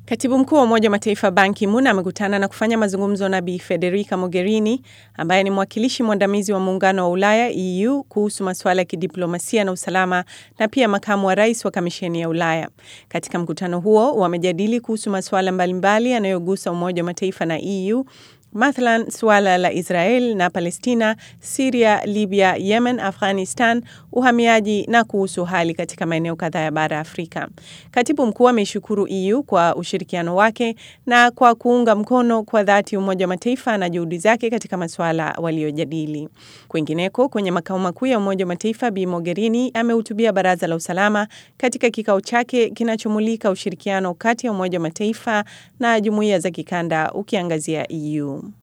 Katibu mkuu wa Umoja wa Mataifa Ban Ki-moon amekutana na kufanya mazungumzo na Bi Federica Mogherini ambaye ni mwakilishi mwandamizi wa Muungano wa Ulaya EU kuhusu masuala ya kidiplomasia na usalama na pia makamu wa rais wa Kamisheni ya Ulaya. Katika mkutano huo wamejadili kuhusu masuala mbalimbali yanayogusa Umoja wa Mataifa na EU Mathalan, suala la Israel na Palestina, Siria, Libya, Yemen, Afghanistan, uhamiaji na kuhusu hali katika maeneo kadhaa ya bara Afrika. Katibu mkuu ameishukuru EU kwa ushirikiano wake na kwa kuunga mkono kwa dhati Umoja wa Mataifa na juhudi zake katika masuala waliojadili. Kwingineko, kwenye makao makuu ya Umoja wa Mataifa, Bi Mogherini amehutubia Baraza la Usalama katika kikao chake kinachomulika ushirikiano kati ya Umoja wa Mataifa na jumuiya za kikanda ukiangazia EU.